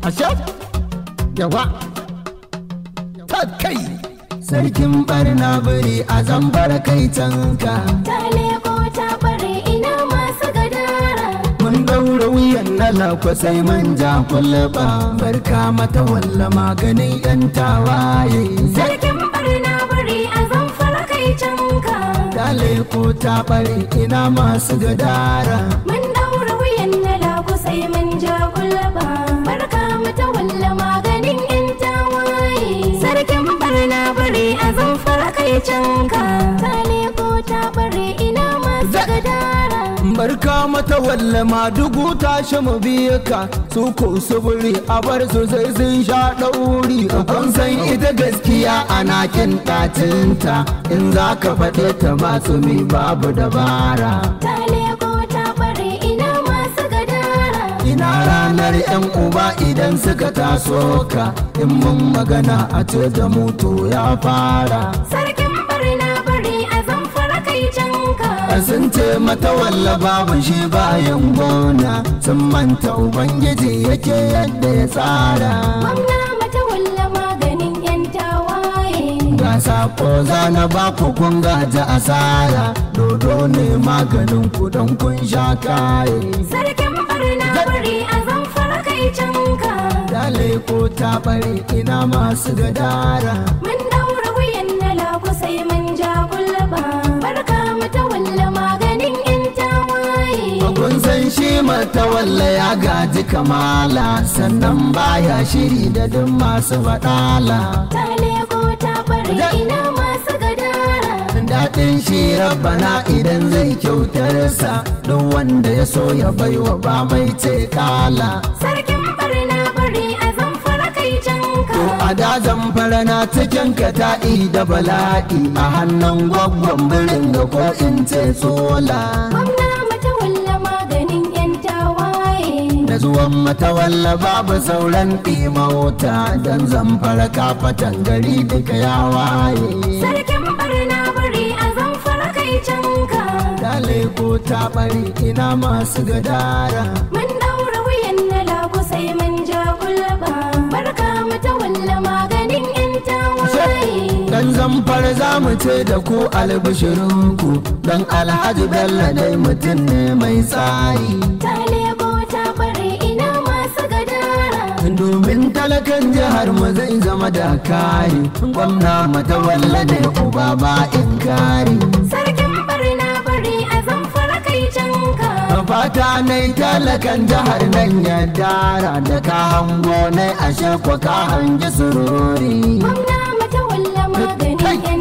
ashe yawa ta kai sarkin barna biri a zambar kai canka ta leko ta bare ina masu gadara mun daura wuyan na lakwa sai manja kullaba barka mata walla maganin yan tawaye sarkin barna bari a zamfara kai canka dale ko ta bare ina masu gadara mun daura wuyan na laku sai mun ja kulba barka mu ta walla maganin yan tawaye sarkin barna bari a zamfara kai canka ta leko ta bare ina masu gadara barka mata walla ma dugu tashi mu biye ka su ko suburi a bar su sai sun sha ɗauri kun san ita gaskiya ana kin ɗacinta in za ka faɗe ta ba su mi babu dabara ta leko ta bare ina masu gadara ina ranar yan uba idan suka taso ka in mun magana a ce da mutu ya fara sarkin barna bari a zamfara kai canka sun ce mata walla babu shi bayan gona sun manta ubangiji yake yadda ya tsara Gwamna mata walla maganin yan tawaye ga sako zana ba ku kun gaji asara dodo ne maganin ku don kun sha kaye sarkin barna bari a zamfara kai canka dale ko ta bare ina masu gadara mun daura wuyan na laku sai mun ja kulba barka mata walla maganin yan tawaye kun san shi mata walla ya gaji kamala sannan baya shiri da duk masu faɗala ta leko ta bare ina masu gadara daɗin shi rabbana idan zai kyautarsa don wanda ya so ya baiwa ba mai ce kala sarkin barna bari a zamfara kai canka to a dazan farana cikin kata'i da bala'i a hannun gwaggon birin da ko in ce tsola Gwamna mata walla maganin yan tawaye da zuwan matawalla babu sauran ɗimauta don zamfara kafatan gari duka ya waye Sarkin barna bari a zamfara kai canka dale ko ta bari ina masu gadara Mun daura wuyan na lagu sai mun ja kulba Barka mata walla maganin yan tawaye Dan zamfar za mu ce da ku albishirinku Dan alhaji bello dai mutum ne mai tsari Ta lego ta bare ina masu gadara Domin talakan jihar mu zai zama da kari Gwamna mata walla ne uba ba in kari Sarkin barna bari a zamfara kai canka Fata nai talakan jihar nan ya dara Da ka hango nai ashe kwa ka hangi sururi Gwamna mata walla maganin yan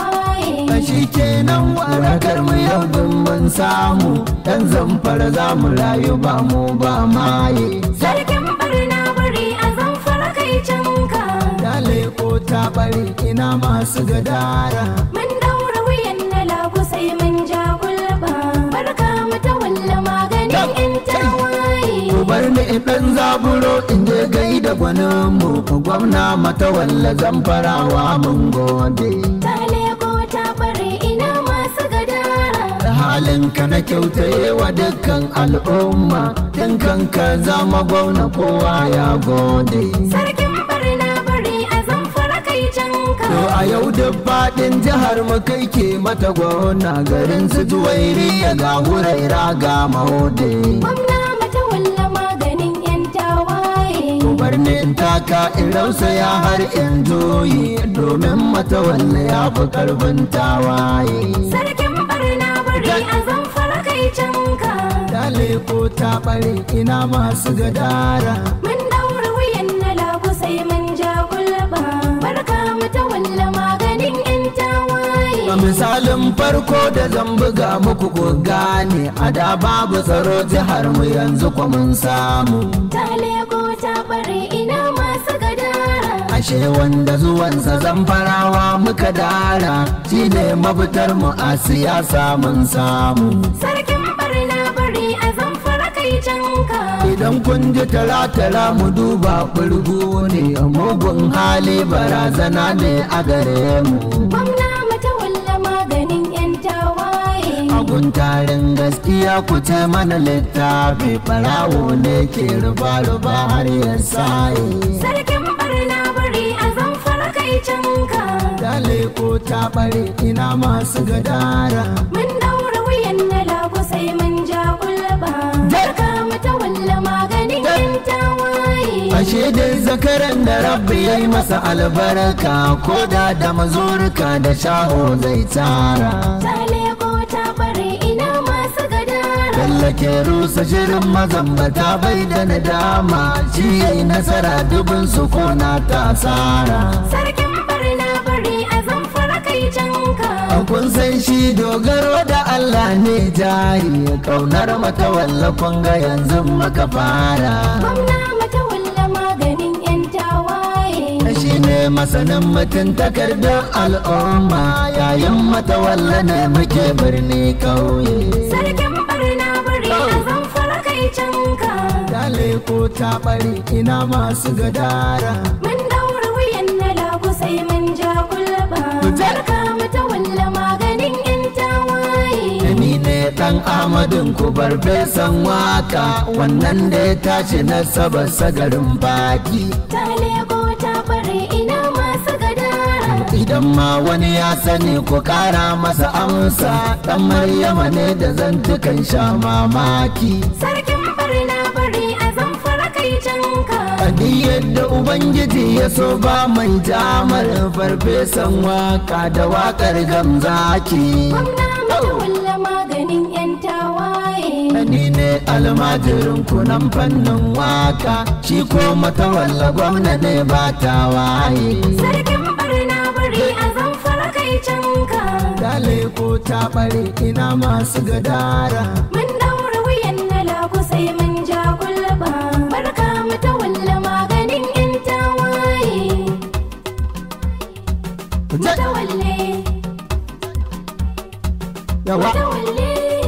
tawaye shi kenan warakar mu yau din mun samu dan zamfara za mu rayu ba mu ba maye Sarkin barna bari a zamfara kai canka dale ko ta bari ina masu gadara Mun daura wuyan na lagu sai mun ja kulba Barka mata walla maganin yan tawaye ku bar ni in dan zaburo in je gai da gwanin mu gwamna mata walla zamfarawa mun gode Ta leko ta bare ina masu gadara da halin ka na kyautaye wa dukkan al'umma dinkan ka zama gwamna kowa ya gode Sarkin barna bari a zamfara kai canka To a yau da faɗin jihar mu kai ke mata gona garin su juwairi ya ga huraira ga mahode. Gwamna mata walla maganin yan tawaye Bar ni in taka in rausaya har in juyi domin mata walla ya fi karfin tawaye. Sarkin barna bari a zamfara kai canka Dale ko ta ɓare ina masu gadara. Mun daura wuyan na lagu sai mun ja kulba Barka mata walla maganin yan tawaye A misalin farko da zan buga muku ku gane a da babu tsaro jihar mu yanzu kwa mun samu. Ta lego ta bare ina masu gadara ashe wanda zuwansa zamfarawa muka dara shi ne mafitar mu a siyasa mun samu Sarkin barna bari a zamfara kai canka idan kun ji tara-tara mu duba burgu ne mugun hali barazana ne a gare mu Gwamna mata walla maganin yan tawaye guntarin gaskiya ku ce mana littafi barawo ne ke ruba-ruba har ya saye sarkin barna bari a zamfara kai canka dale ko ta bare ina masu gadara mun daura wuyan na lagu sai mun ja kulba barka mata walla maganin yan tawaye ashe dai zakaran da rabbi ya yi masa albarka ko da da mazurka da shaho zai tara ta leko ta bare ina masu gadara Tallake rusa shirin mazambata bai da nadama shi ya yi nasara dubin sukuna ta tsara sarkin barna bari a zamfara kai canka kun san shi dogaro da Allah ne jari kaunar mata wallafin ga yanzu maka fara gwamna mata walla maganin yan tawaye shi ne masanin mutum takardar al'umma yayin mata walla ne muke birni kauye sarkin barna bari a zamfara kai canka Dale ko ta bari ina masu gadara mun daura wuyan na lagu sai mun ja kulba barka mata walla maganin yan tawaye ni ne dan amadin ku farfesan waka wannan da ya tashi na saba sagarin baki ta leko ta bare ina masu gadara idan ma wani ya sani ku kara masa amsa dan maryama ne da zantukan sha mamaki sarkin barna bari a zamfara kai canka Adi yadda Ubangiji ya so ba mai jamar farfesan waka da wakar gamzaki. gwamna mata walla maganin yan tawaye Ni ne almajirin kunan fannin waka, shi ko matawalla gwamna ne ba ta waye. sarkin barna bari a zamfara kai canka Dale ko ta bare ina masu gadara. mun daura wuyan na lagu sai mun ja kulba barka mata walla maganin yan tawaye mata walle Yawa, mata walle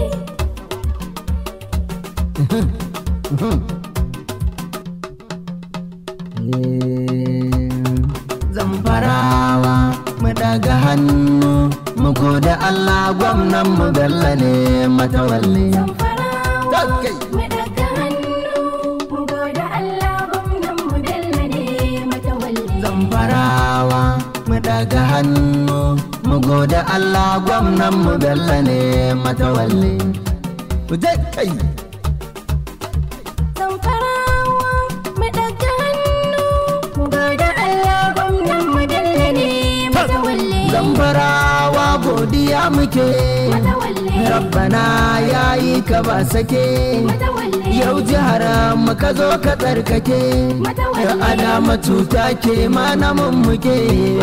zamfarawa mu daga hannu mu da Allah gwamnan mu Bello ne matawalle. zamfarawa Kai. mu daga hannu mu goda Allah gwamnan mu Bello ne mata walle zamfarawa mu daga hannu mu gode Allah gwamnan mu Bello ne matawalle. Ku je kai Zamfarawa mu daga hannu mu goda Allah gwamnan mu Bello ne mata walle zamfarawa godiya muke mata walle rabbana yayi ka ba sake mata walle yau jihar mu ka zo ka tsarkake adama cuta ke mana mummuke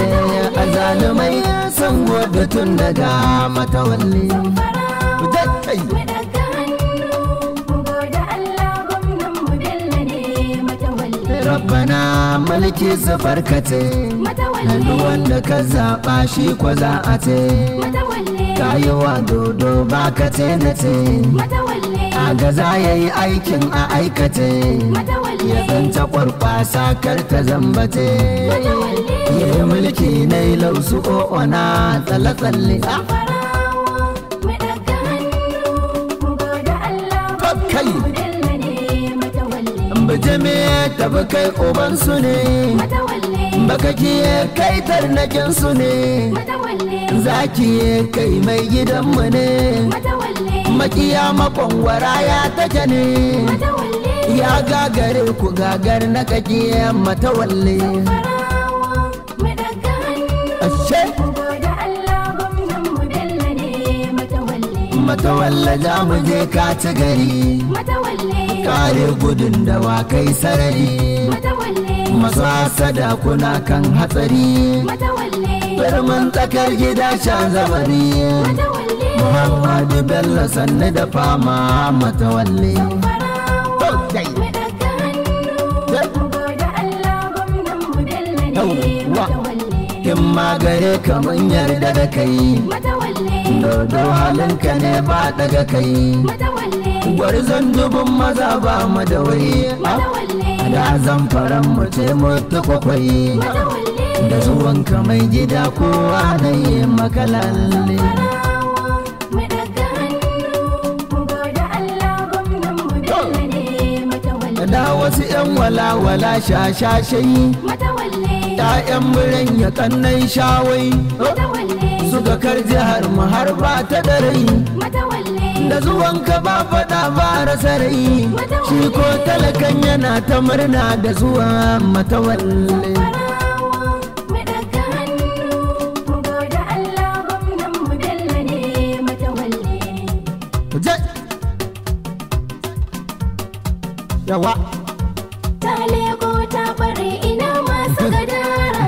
a zalumai san wadda tun daga matawalle. Ku je kai mu daga hannu mu goda Allah gwamnan mu Bello ne mata walle rabbana mulki su farkace mata hannu walle wanda ka zaɓa shi kwa za a ce mata walle kayiwa dodo ba ka ce na ce mata walle a gaza ya yi aikin a aikace mata walle ya zanta kwarkwasa kar ta zambace mata walle ya yi mulki na yi lausu o'ona tsalle-tsalle Zamfarawa mu daga hannu mu goda Allah kai mu Bello ne mata walle bijime tafi kai ubansu ne mata walle baka kiye kai tarnakin su ne mata walle zaki kai mai gidanmu ne mata walle makiya makwangwara ya take ne mata walle ya gagare ku gagar na kake matawalle Zamfarawa mu daga hannu ashe mu goda Allah gwamnan mu Bello ne mata walle matawalle za mu je ka ci gari mata walle kare gudun da wa kai sarari mata walle masu hasada kuna kan hatsari mata walle birnin tsakar gida shan zamani mata walle muhammadu bello sannu da fama matawalle Zamfarawa mu daga hannu mu goda Allah gwamnan mu Bello ne Yawwa. mata walle in ma gare ka mun yarda da kai mata walle dodo halinka ne ba daga kai mata walle gwarzon dubun maza ba mu da wai mata walle da zamfaran mu ce mu ta kwakwai mata walle da zuwanka mai gida kowa na yi maka lalle Zamfarawa mu daga hannu da wasu 'yan walawala shashashai matawalle ‘ya'yan biran ya kannan shawai matawalle suka kar jihar mu har ba ta da rai matawalle da zuwanka ba faɗa ba rasa rai shi ko talakan yana ta murna da zuwa matawalle farawa mu daga hannu mu gode Allah gwamnan mu Bello ne matawalle je yawa ta leko ta bare ina masu gadara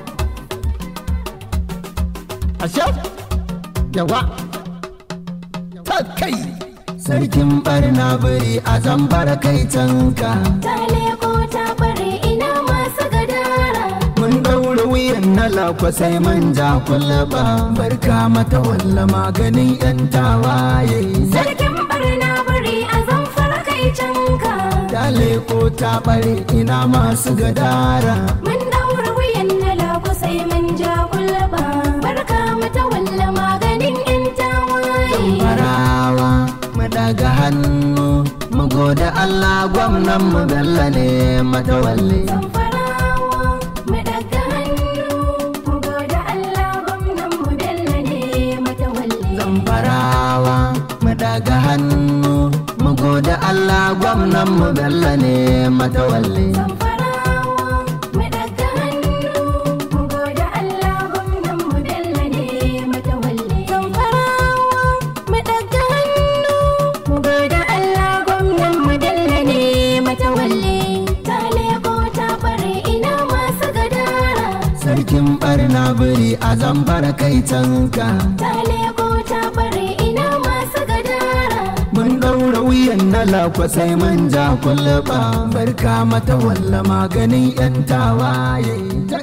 ashe yawa ta kai sarkin barna biri a zambara kai canka ta leko ta bare ina masu gadara mun daura wuyan na lakwa sai manja kullaba barka mata walla maganin yan tawaye sarkin barna bari a zamfara kai canka dale ko ta bare ina masu gadara mun daura wuyan na lagu sai mun ja kulba barka mata walla maganin yan tawaye farawa mu daga hannu mu gode Allah gwamnan mu bella ne matawalle Zamfarawa mu daga hannu mu gode Allah gwamnan mu Bello ne matawalle farawa mu daga hannu mu gode Allah gwamnan mu bella ne matawalle Zamfarawa mu daga hannu mu gode Allah gwamnan mu Bello ne matawalle Zamfarawa mu daga hannu mu gode Allah gwamnan mu Bello ne matawalle ta leko ta bare ina masu gadara sarkin barna biri a zambara kai canka ta leko ta bare ina masu gadara mun daura wuyan na lakwa sai manja kullaba barka mata walla maganin yan tawaye